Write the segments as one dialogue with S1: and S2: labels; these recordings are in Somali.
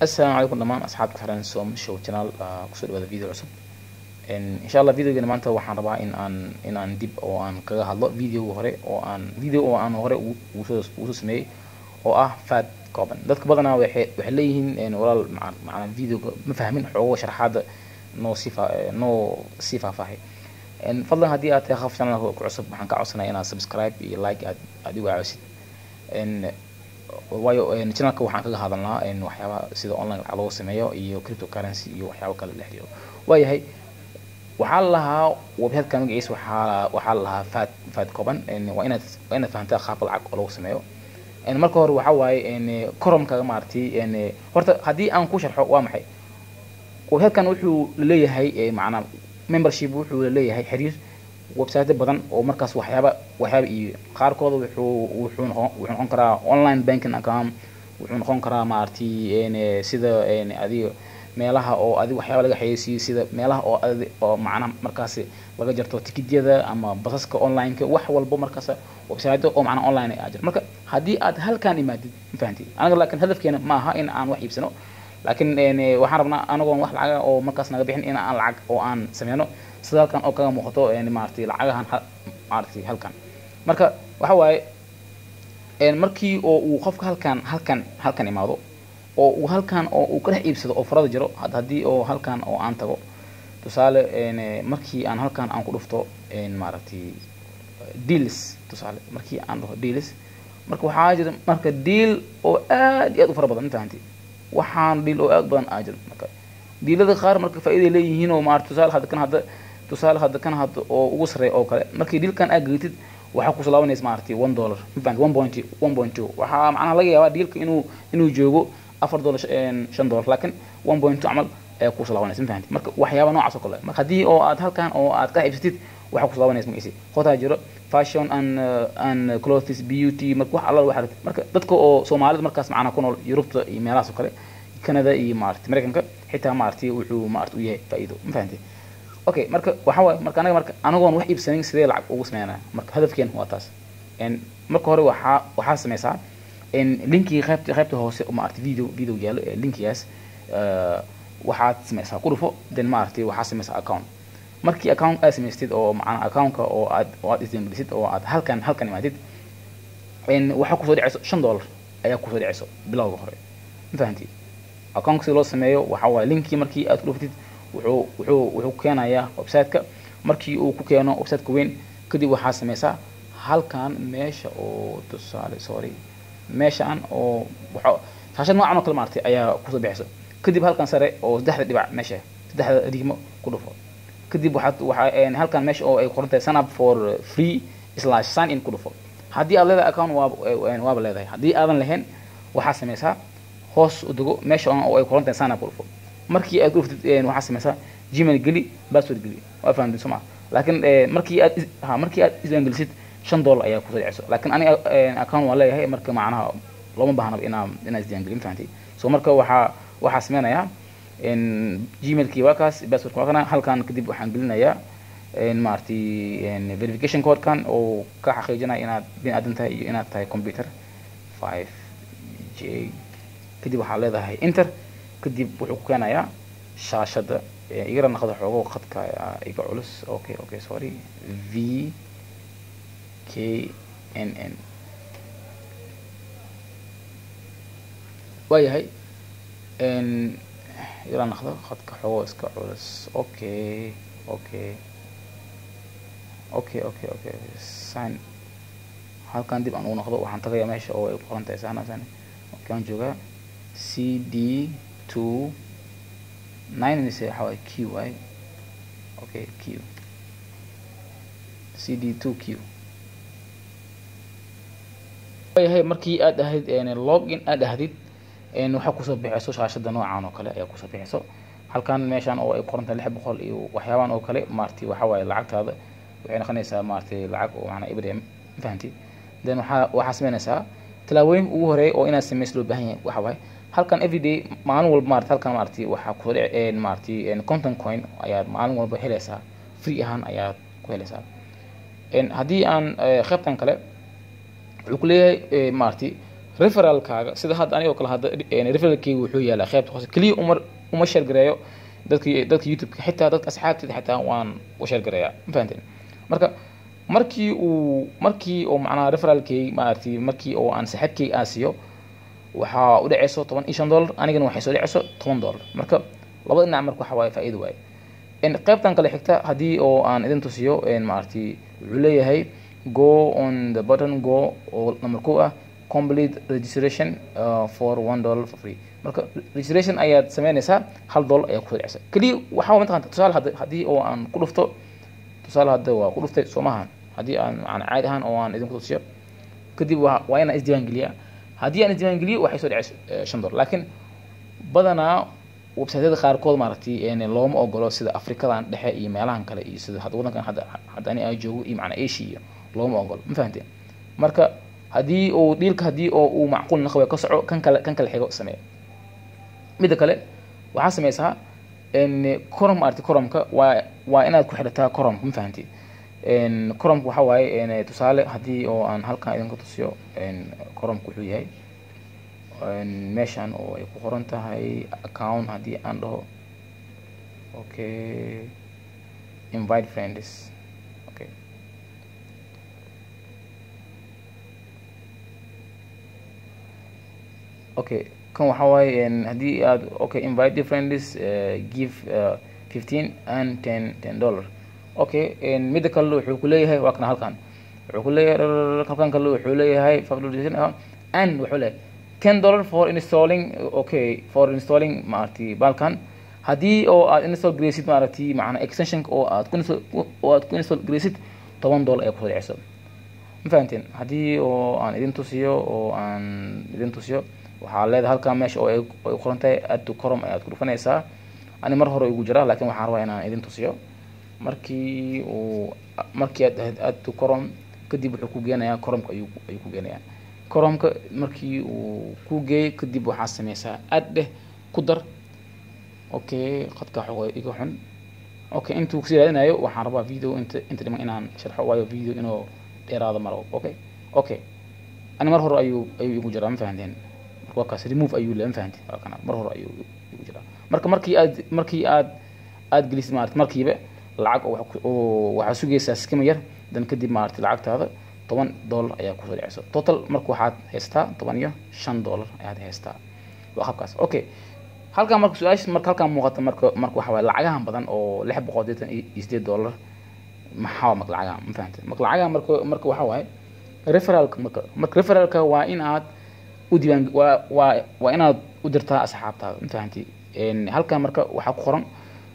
S1: assalaamu calaykum dhammaan asxaabta xiran som show channel kusoo dhawaada video cusub insha allah videogeena maanta waxaan rabaa in aan in aan dib oo aan kaga hadlo videoga hore oo aan video oo aan hore ugu soo sameeyey oo ah fat kooban dadka badanaa waxay waxay leeyihiin walaal macnaa videoga ma fahmin xoogo sharaxaada noo si noo sii faahfaahay fadlan haddii aad tahay qaf channelka ku cusub waxaan ka codsanaya inaad subscribe iyo like aad aad igu caawisid waayo channelka waxaan kaga hadalnaa waxyaaba sida online lacag loogu sameeyo iyo cryptocurrency iyo waxyaabo kale la xiriiro waayahay waxaa la lahaa websiteka magaciisa waxaa waxaa la lahaa fat fat kooban waa inaad waa inaad fahantaa qaabka lacag oo lagu sameeyo marka hore waxaa waaye coromkaga maaragtay horta haddii aan ku sharxo waa maxay websitekan wuxuu leeyahay macnaa membership wuxuu leeyahay xiriir website badan oo markaas waxyaaba waxyaaba iyo qaarkooda wuxuu wuxuu noqon wuxuu noqon karaa online banking account wuxuu noqon karaa maaragtay sida adiga meelaha oo adiga waxyaaba laga xayeysiiyo sida meelaha oo adi oo macnaha markaasi laga jarto tikityada ama basaska online-ka wax walbo markaas website oo macnaha online ah jira marka haddii aad halkaan imaadid ma fahanti anaga laakiin hadafkeena ma aha in aan wax iibsano laakiin waxaan rabnaa anagoon wax lacaga oo markaas naga bixin in aan lacag oo aan sameyno sida halkan oo kaga muuqato maaragtay lacagahan maaragtay halkan marka waxa waaye markii oo uu qofka halkan halkan halkan imaado oo uu halkan oo uu ka dhex iibsado oo farada jiro haddii oo halkan oo aan tago tusaale markii aan halkan aan ku dhufto maaragtay deals tusaale markii aan dhaho deals marka waxaa jira marka deal oo aad iyo aad u fara badan ma fahanti waxaan deal oo aad badan aa jiro marka diilada qaar marka faa'iiday leeyihiin oo maarata tusaale hadda kan hadda tusaale hadda kan hadda oo ugu sarreeya oo kale markii diilkan aad geetid waxaa kusoo laabanaysa maaragtay one dollar mafahant one point one point two waxaa macnaha laga yaabaa diilka inuu inuu joogo afar dollar shan dollar laakiin one point two camal ayaa kusoo laabanaysa mafahanti marka waxyaaba noocaas oo kale marka haddii oo aad halkan oo aad ka iibsatid waxaa kusoo laabanaysa magaciisi hotaa jiro fashion and and clothes beauty marka wax alla waxa marka dadka oo soomaalida markaas macnaha ku nool yurubta iyo meelahaas oo kale canada iyo maaragtay mareykanka xitaa maaragtay wuxuu maaragtay u yahay faa'iido ma fahanti okay marka waxa waaye marka anaga marka anagoon wax iibsanin sidee lacag ugu sameynaa marka hadafkeen waa taas marka hore waxaa waxaa sameysaa linkii qaybta qaybta hoose maaragtay video video yaalo ee linkigaas waxaad sameysaa ku dhufo then maaragtay waxaa sameysaa account markii account aad samaystid oo macnaa accountka oo aad oo aad isdiinbelisid oo aad halkan halkan imaadid waxaa kusoo dhacayso shan dollar ayaa kusoo dhacayso bilowga hore ma fahanti account si loo sameeyo waxaa waaye linkii markii aad ku dhuftid wuxuu wuxuu wuxuu keenayaa websiteka markii uu ku keeno websiteka weyn kadib waxaa sameysaa halkan meesha oo tusaale sorry meeshaan oo waxa shaashad noocan oo kale maartay ayaa kusoo bixayso kadib halkan sare oo saddexda dhibac meesha saddexda digmo ku dhufo kadib waxaad waxaa halkan meesha oo ay qoran tahay sign up for free slash sign in ku dhufo haddii aad leedahay account waaba waaba leedahay haddii aadan lahayn waxaa sameysaa hoos u dego meesha oo ay qoran tahay sign up ku dhufo markii aad ku dhuftid waxaa sameysaa gmail geli password geli waa fahamtay soo maa laakiin markii aad ha markii aad iswaangelisid shan dollar ayaa kusoo dhacayso laakiin aniga account waan leeyahay marka macnaha looma baahnaba inaa inaa isdiiwaangelin fahamtay so marka waxaa waxaa sameynayaa gmailkii waa kaas passwordka waa kana halkan kadib waxaan gelinayaa maaragtay verification codekan oo ka xaqiijinaya inaad bin aadan tahay iyo inaad tahay computer five j kadib waxaa leedahay inter kadib wuxuu ku keenayaa shaashada igara naqda xoogo khadka iga culus okay okay sorry v k n n waayahay igara naqdo khadka xoogo iska culus okay okay okay okay okay sign halkan dib aan ugu noqdo waxaan tagayaa meesha oo ay qoran tahay sahna sahna okay aan joogaa c d two nine mise waxa waaye q waay okay q c d two q waayahay markii aad ahayd login aad ahdid waxaa kusoo bixayso shaashada noocan oo kale ayaa kusoo bixayso halkan meeshan oo ay qoran tahay lix boqol iyo waxyaabaan oo kale maaragtay waxa waaye lacagtaada waxay noqonaysaa maaragtay lacag oo macnaa ibrahim ma fahanti then waxaa waxaa sameynaysaa tallaabooyin ugu horeeya oo inaad sameys loo baahan yahay waxa waaye halkan everyday maalin walba maarata halkan maaragtay waxaa kusoo dhici maaragtay content coin ayaad maalin walba helaysaa free ahaan ayaad ku helaysaa haddii aan qaybtan kale wuxuu ku leeyahay maaragtay referalkaaga sida hadda anigoo kale hadda referalkeyga wuxuu yaalaa qeybta hoose keliya uma uma sheergareeyo dadka dadka youtube-ka xitaa dadka asxaabteeda xitaa waan u sheergareeyaa ma fahanteen marka markii uu markii oo macnaha referalkeyga maaragtay markii oo aan saaxiibkeyga aan siiyo waxaa u dhaceyso toban iyo shan dollar anigana waxay soo dhaceyso toban dollar marka labada dhinac marka waxa waaye faa'iido waaye qaybtan kale xigta haddii oo aan idin tusiyo maaragtay wuxuu leeyahay go on the button go oo number two ah complete registration uh, for one dollar for free marka registration ayaad sameynaysaa hal dollar ayaa kusoo dhaceysa keliya waxaa mataqanta tusaale hadda haddii oo aan ku dhufto tusaale hadda waa ku dhuftay soo maahan haddii aan macna caadi ahaan oo aan idinku tusiyo kadib waa waa inaan isdiiwaan geliyaa haddii aan isdiiwaan geliyo waxay soo dhaceysa shan dollar laakiin badanaa websiteyada qaarkood maaragtay looma ogolo sida afrikadan dhexe iyo meelahan kale iyo sida hadda wadankan hadda hadda ani aan joogo iyo macnaa asia iyo looma ogolo ma fahanteen marka haddii uu dhiilka haddii oo uu macquul naqwe ka soco kan kale kan kale xigo sameeya midda kale waxaa sameysaa corom maaragtay coromka waa waa inaad ku xidhataa coromka ma fahanteen coromka waxaa waaye tusaale haddii oo aan halkan idinka tusiyo coromka wuxuu yahay meeshan oo ay ku qoran tahay account haddii aan dhaho okay invite friends okay okay kan waxa waaye haddii aad okay invite friends uh, give uh, fifteen and ten ten dollar okay midda kale wuxuu ku leeyahay waa kana halkan wuxuu ku leeyahay halkan kale wuxuu leeyahay and wuxuu leeyahay ten dollar for installing okay for installing maaragtay balkan haddii oo aad install gareysid maaragtay macna extensionka oo aad ku oo aad ku install gareysid toban dollar ayaa kusoo dhaceyso ma fahanteen haddii oo aan idin tusiyo oo aan idin tusiyo waxaa leedahay halkaa meesha oo ay ay qoran tahay add to corom ayaad ku dhufanaysaa ani mar hore igu jiraa laakiin waxaan rabaa inaan idin tusiyo markii uu markii aad ahayd add to corom kadib wuxuu ku geenayaa coromka ayuu ayuu ku geenayaa coromka markii uu ku geeyey kadib waxaa sameysaa aad dheh ku dar okay qadka xogo iga xun okay intuu kusii raadinayo waxaan rabaa video inta inta dhiman inaan sharxo waayo video inuu dheeraado maro okay okay ani mar hore ayuu ayuu igu jiraa ma fahanteen marka waa kaas remove ayuu le ma fahanteen waa kana mar hore ayuu igu jiraa marka markii aad markii aad aad gelisid maarata markiiba lacag oo waxaa sugaysaa skima yar dan kadib maarata lacagtaada toban dollar ayaa kusoo dhaceysa total marka waxaad haystaa toban iyo shan dollar ayaad haystaa waa qabkaas okay halkan marka su-aasha marka halkan muuqata marka marka waxa waaye lacagahan badan oo lix boqol deetan iyo sideed dollar maxaa marka lacagaha ma fahamtay marka lacagaha marka marka waxa waaye referalka marka marka referalka waa in aad u diiwaan waa waa waa inaad u dirtaa asxaabtaada ma fahamtay halkan marka waxaa ku qoran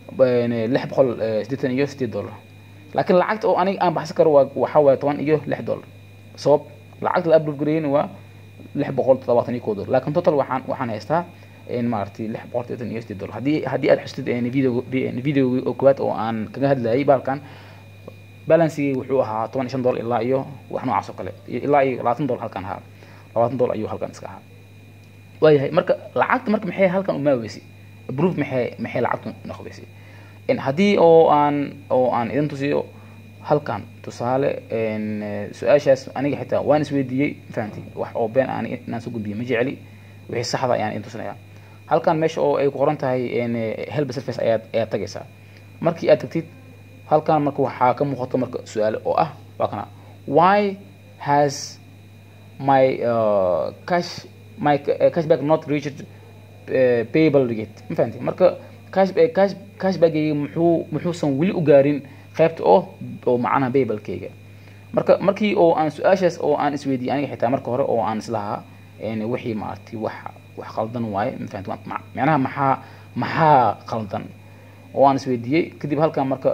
S1: lix boqol sideetan iyo sideed dollar laakiin lacagta oo aniga aan baxsan karo waa waxaa waaye toban iyo lix dollar sabab lacagta la upload gareeyna waa lix boqol toddobaatan iyo kow dollar laakiin total waxaan waxaan haystaa maaragtay lix boqol sideetan iyo sideed dollar haddii haddii aad xustid video video oo koowaad oo aan kaga hadlayay baalkan balansigii wuxuu ahaa toban iyo shan dollar ilaa iyo wax noocaas oo kale ilaa iyo labaatan dollar halkan ahaa labaatan dollar ayuu halkan iska ahaa waayahay marka lacagta marka maxay halkan umaaweysay proof maxay maxay lacagtu noqoweysay haddii oo aan oo aan idin tusiyo halkan tusaale su-aashaas aniga xitaa waan isweydiiyey fahamtay wax oo been aan inaan soo gudbiyo ma jeceli wixii saxda ayaan idin tusinaya halkan meesha oo ay ku qoran tahay help surface ayaad ayaad tagaysaa markii aad tagtid halkan marka waxaa ka muuqato marka su-aale oo ah waa kana why has my uh, cash my uh, cashback not reached uh, payable rate ma fahamtay marka cash cash cashbackayga muxuu muxuusan weli u gaarin qaybta oo oo macnaha baybalkayga marka markii oo aan su-aashaas oo aan isweydiiyey aniga xitaa marka hore oo aan islahaa wixii maaragtay wax wax qaldan waaye ma fahamtay macnaha maxaa maxaa qaldan oo aan isweydiiyey kadib halkan marka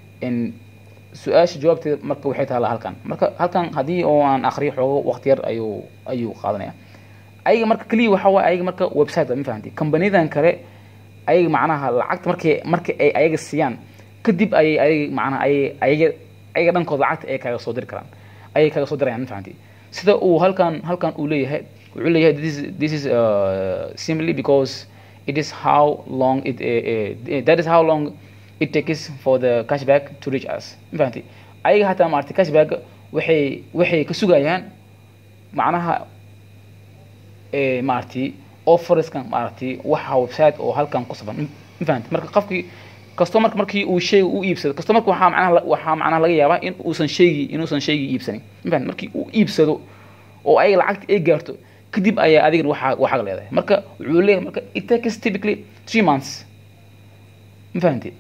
S1: su-aasha jawaabteeda marka waxay taala halkan marka halkan haddii oo aan akriyo xoogo waqti yar ayuu ayuu qaadanaya ayaga marka keliya waxa waaye ayaga marka website ma fahamtay kambaniyadan kale ayaga macnaha lacagta markay marka ay ayaga siiyaan kadib ayay ayaga macnaha ayay ayaga ayaga dhankooda lacagta ay kaga soo diri karaan ayay kaga soo dirayaan ma fahamtay sida uu halkan halkan uu leeyahay wuxuu leeyahay this is this is uh, simply because it is how long it uh, uh, that is how long it takes for the cashback to reach us ma fahamtay ayaga hataa maaragtay cashback waxay waxay ka sugayaan macnaha eh, maaragtay offerskan maaragtay waxa website oo halkan ku safan ma fahamtay marka qofkii customerka markii uu shayga u iibsado customerka waxaa macnaha la- waxaa macnaha laga yaabaa in uusan shaygi inuusan shaygii iibsanin ma fahamtay markii uu iibsado oo ay lacagta ay gaarto kadib ayaa adigana waxaa waxaa leedahay marka wuxuu leeyahay marka it takes typically three months ma fahamtay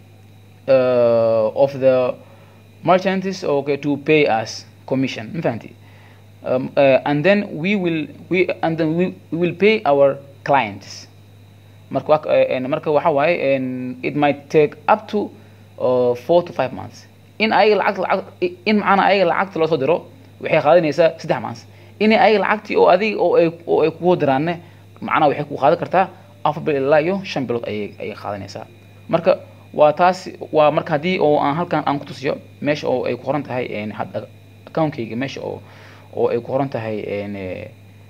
S1: uh, of the merchants okay to pay us commission ma fahamtay um, uh, and then we will we and then we, we will pay our clients marka waa- eh, en- marka waxa waaye en, it might take up to uh, four to five months in ayaga lacag lacag in macana ayaga lacagta loo soo diro waxay qaadanaysaa saddex months in ayaga lacagtii oo adiga oo ay oo ay kugu diraanne macnaha waxay ku qaadan kartaa afar bil ilaa iyo shan bilood ayay ayay qaadanaysaa marka waa taas waa marka haddii oo aan halkan aan ku tusiyo meesha oo ay ku qoran tahay en, had- accountkayga meesha oo oo ay ku qoran tahay en, eh,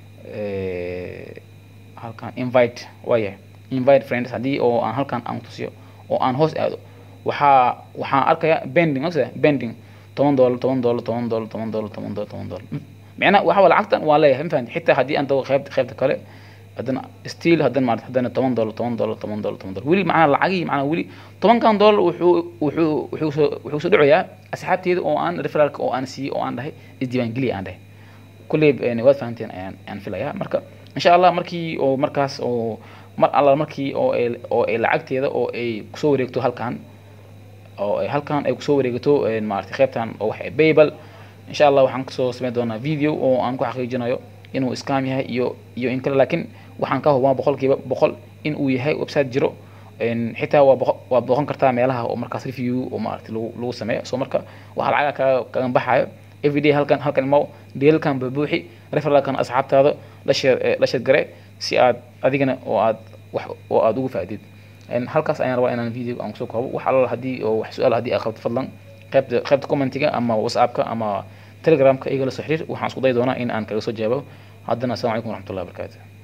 S1: eh, halkan invite waaya invite friends haddii oo aan halkan aan tusiyo oo aan hoos aado waxaa waxaan arkaya bending ogsa bending toban dollar toban dollar toban dollar toban dollar toban dollar toban dollar micnaha waxa waa lacagtan waa leeyahay ma fahanti xitaa haddii aan tago qeybta qeybta kale haddana still haddana maarata haddana toban dollar toban dollar toban dollar toban dollar weli macnaha lacagihii macnaha weli tobankan dollar wuxuu wuxuu wuxuu soo wuxuu soo dhacayaa asxaabteeda oo aan referalka oo aan siiyey oo aan dhahay isdiiwaangeliya aan dhahay kulley een, waad fahanteen ayaan ayaan filayaa marka insha allah markii oo markaas oo mar alla markii oo ay oo ay lacagteeda oo ay kusoo wareegto halkan oo ay halkan ay kusoo wareegato een, maaragtay qaybtan oo wax babel insha allah waxaan kusoo sameyn doonaa video oo aan ku xaqiijinayo inuu scam yahay iyo iyo in kale laakiin waxaan ka hubaa boqolkiiba boqol in uu yahay website jiro een, xitaa waa boqo- waa booqan kartaa meelaha oo markaas review oo maaragtay lagu lagu sameeyo so marka waxaa lacaga kaga kaga baxayo everyday halkan halkan imow deelalkan babuuxi referalkan asxaabtaada la sheer eh, la sheer gare si aad adigana oo aad wax oo aad ugu faa'iidid En halkaas ayaan rabaa inaan video aan kusoo koobo wax alla haddii oo wax su-aal haddii aad qabto fadlan qaybta qaybta commentiga ama whatsappka ama telegramka igala soo xiriir waxaan isku dayi doonaa in aan kaga soo jawaabo haddana assalamu calaykum waraxmatullahi wabarakaatu